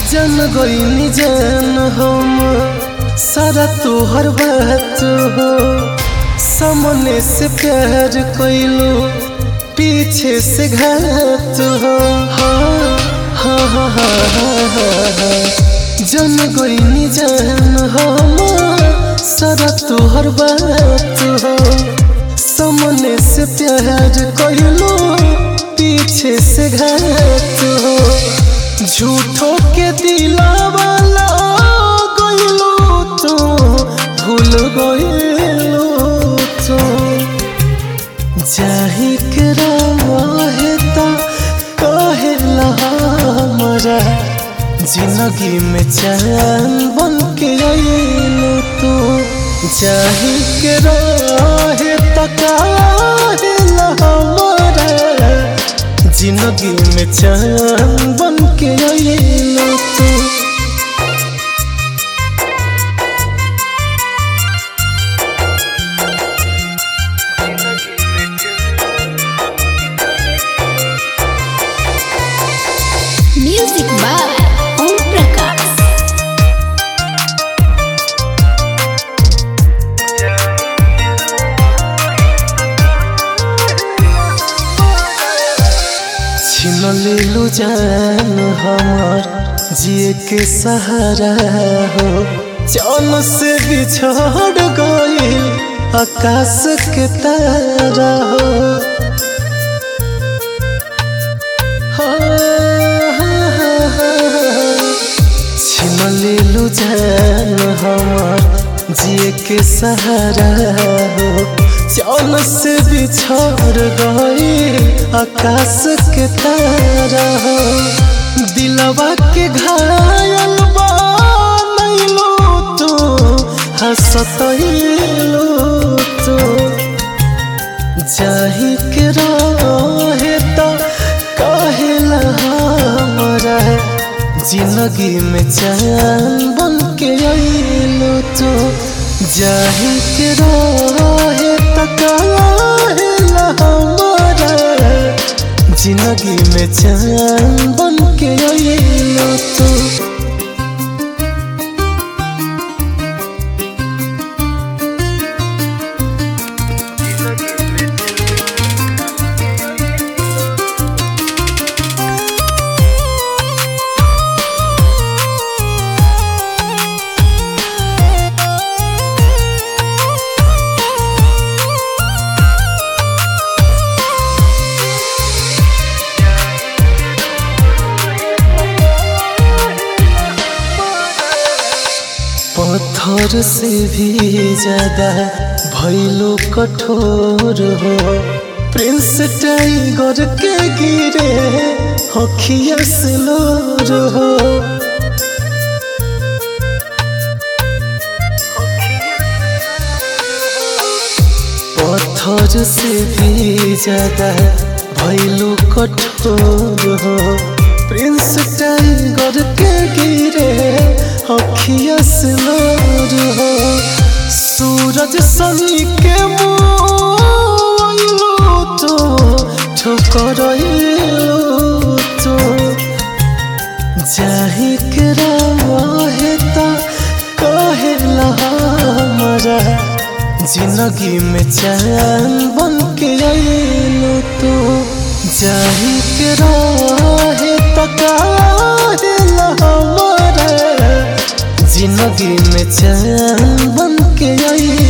जन गईनी जान हम सारा तोहर बात हो सामने से प्यार कैलो पीछे से घात हो हाँ हाँ हाँ हाँ हाँ हाँ हाँ। जन गईनी जान हम सारा तोहर बात हो सामने से प्यार कैलो पीछे से घात हो झूठो के दिलावाला गइलो तो भूल गइलो तो जाही के रहे ता कहेला हमारा जिंदगी में चैन बन के आइलो तो जाही के रहे ता कहेला हमारा जिंदगी में चैन बन के आइलो तू Music by Om Prakash. छीन लेलू जान हमार जिए के सहारा हो चौन से बिछड़ गइल आकाश के तारा हो छीन लेलू जान हमार जिए के सहारा हो चौन से बिछड़ गई आकाश के तारा हो दिलवा के घायल बनैलो तो हंसतैलो तो जाही के रहे तो कहेला हमारा जिंदगी में चैन बन के आइलो तो जाही के रहे तो कहेला हमारा जिंदगी में चैन बन के आइलो तो पत्थर से भी ज्यादा भैलो कठोर हो प्रिंस टाइगर के गिरे हखिया से लोर हो पत्थर से भी ज्यादा भैलो कठोर हो प्रिंस टाइगर के गिरे अखिया से लोर हो सूरज सनी के मोइलो तो ठोकर तो जाही के रहे तो कहेला हमारा जिंदगी में चैन बन के आइलो तो जाही के रहे तो कहेला हमारा जिंदगी में चैन बन के आई